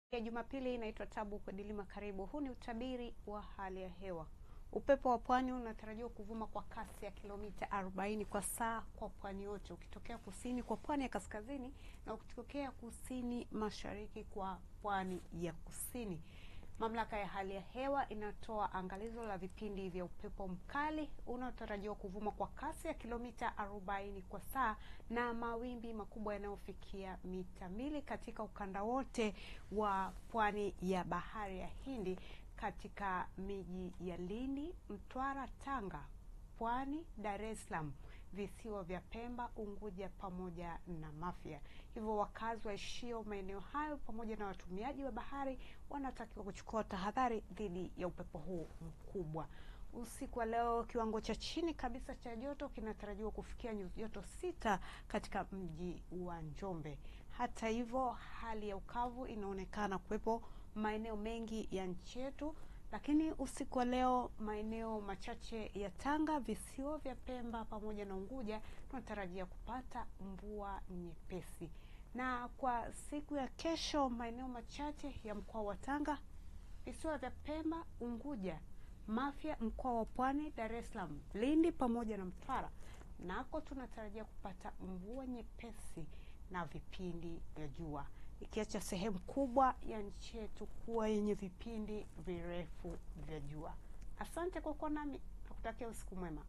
ya Jumapili inaitwa Tabu kwa Dilima. Karibu. Huu ni utabiri wa hali ya hewa. Upepo wa pwani unatarajiwa kuvuma kwa kasi ya kilomita 40 kwa saa kwa pwani yote, ukitokea kusini kwa pwani ya kaskazini na ukitokea kusini mashariki kwa pwani ya kusini. Mamlaka ya hali ya hewa inatoa angalizo la vipindi vya upepo mkali unaotarajiwa kuvuma kwa kasi ya kilomita 40 kwa saa na mawimbi makubwa yanayofikia mita mbili katika ukanda wote wa pwani ya bahari ya Hindi katika miji ya Lindi, Mtwara, Tanga, Pwani, Dar es Salaam, visiwa vya Pemba, Unguja pamoja na Mafia. Hivyo wakazi waishio maeneo hayo pamoja na watumiaji wa bahari wanatakiwa kuchukua tahadhari dhidi ya upepo huu mkubwa. Usiku wa leo kiwango cha chini kabisa cha joto kinatarajiwa kufikia nyuzi joto sita katika mji wa Njombe. Hata hivyo, hali ya ukavu inaonekana kuwepo maeneo mengi ya nchi yetu, lakini usiku wa leo maeneo machache ya Tanga, visiwa vya Pemba pamoja na Unguja tunatarajia kupata mvua nyepesi, na kwa siku ya kesho maeneo machache ya mkoa wa Tanga, visiwa vya Pemba, Unguja, Mafia, mkoa wa Pwani, Dar es Salaam, Lindi pamoja na Mtwara nako tunatarajia kupata mvua nyepesi na vipindi vya jua, ikiacha sehemu kubwa ya nchi yetu kuwa yenye vipindi virefu vya jua. Asante kwa kuwa nami, nakutakia usiku mwema.